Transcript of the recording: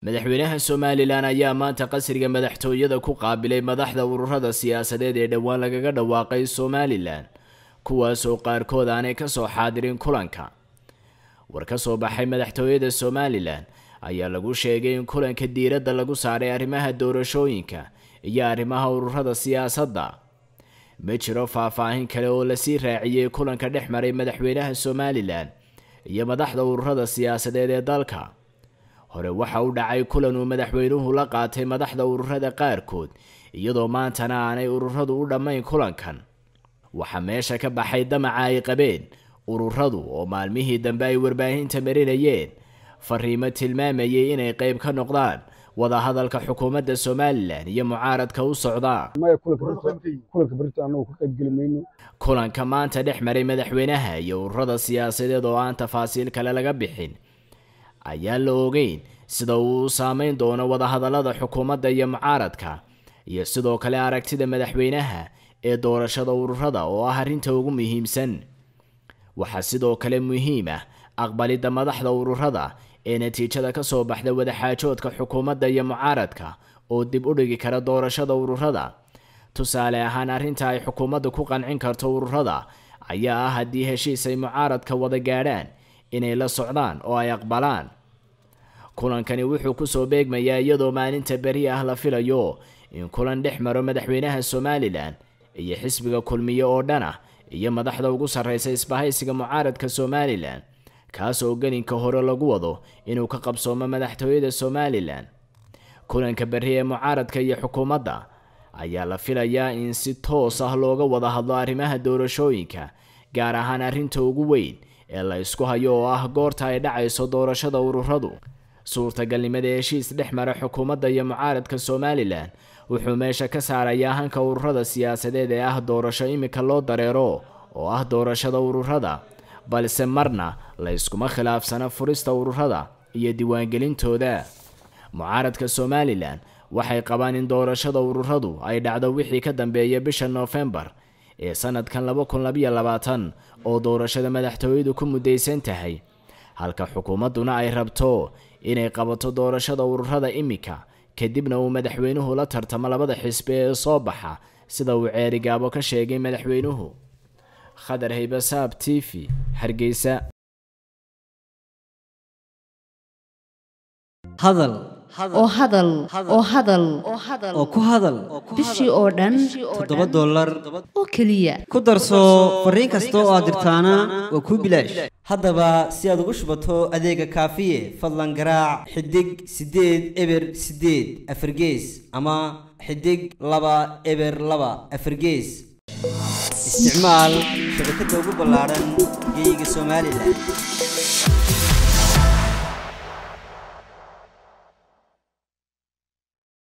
madaxweynaha somalilan ayaa maanta qasriga madaxtooyada ku qaabilay madaxda ururada siyaasadeed ee dhowaan lagaga dhawaaqay somalilan kuwaasoo qaarkood aanay kasoo xaadirin kulanka war ka soo baxay madaxtooyada somalilan ayaa lagu sheegay in kulanka diiradda lagu saaray arrimaha doorashooyinka iyo arrimaha ururada siyaasadda ma jiro faahfaahin kale oo lasii raaciyey kulanka dhex maray madaxweynaha somalilan iyo madaxda ururada siyaasadeed ee dalka hore waxa u dhacay kulan uu madaxweynuhu la qaatay madaxda ururada qaarkood iyadoo maantana aanay ururadu u dhammayn kulankan waxaa meesha ka baxay damaca ay qabeen ururadu oo maalmihii dambe ay warbaahinta marinayeen fariimo tilmaamayay inay qayb ka noqdaan wadahadalka xukuumadda somalilan iyo mucaaradka u socda kulanka maanta dhex maray madaxweynaha iyo ururada siyaasadeed oo aan tafaasiil kale laga bixin ayaan la ogeyn sida uu u saameyn doono wadahadalada xukuumadda iyo mucaaradka iyo sidoo kale aragtida madaxweynaha ee doorashada ururada oo ah arrinta ugu muhiimsan waxaa sidoo kale muhiim ah aqbalidda madaxda ururada ee natiijada ka soo baxda wadaxaajoodka xukuumadda iyo mucaaradka oo dib u dhigi kara doorashada ururada tusaale ahaan arrinta ay xukuumaddu ku qancin karto ururada ayaa ah haddii heshiis ay mucaaradka wada gaadhaan inay la socdaan oo ay aqbalaan kulankani wuxuu kusoo beegmayaa iyadoo maalinta beri ah la filayo in kulan dhex maro madaxweynaha somalilan iyo xisbiga kulmiye oo dhan ah iyo madaxda ugu sarreysa isbahaysiga mucaaradka somalilan kaas oo gelinka hore lagu wado inuu ka qabsoomo madaxtooyada somalilan kulanka berri ee mucaaradka iyo xukuumadda ayaa la filayaa in si toos ah looga wada hadlo arrimaha doorashooyinka gaar ahaan arrinta ugu weyn ee la isku hayo oo ah goorta ay dhacayso doorashada ururadu suurtagalnimada heshiis dhex mara xukuumadda iyo mucaaradka somalilan wuxuu meesha ka saarayaa hanka ururada siyaasadeed ee ah doorasho imika loo dareero oo ah doorashada ururada balse marna la yskuma khilaafsana furista ururada iyo diiwaangelintooda mucaaradka somalilan waxay qabaan in doorashada ururadu ay dhacdo wixii ka dambeeya bisha noofembar ee sanadkan laba kun labayo labaatan oo doorashada madaxtooyadu ku mudaysan tahay halka xukuumadduna ay rabto inay qabato doorashada ururada imika kadibna uu madaxweynuhu la tartamo labada xisbi ee soo baxa sida uu ceerigaabo ka sheegay madaxweynuhu khadar haybasaab t v hargeysa hadal oo hadal oo hadal oo ku hadal bishii oo dhan toddoba dollar oo keliya ku darso fariin kasta oo aad dirtaana waa kuu bilaash haddaba si aad ugu shubato adeega kaafiye fadlan garaac xidig siddeed eber siddeed afargees ama xidig laba eber laba afargees isticmaal shabakadda ugu ballaadhan geyga somalilan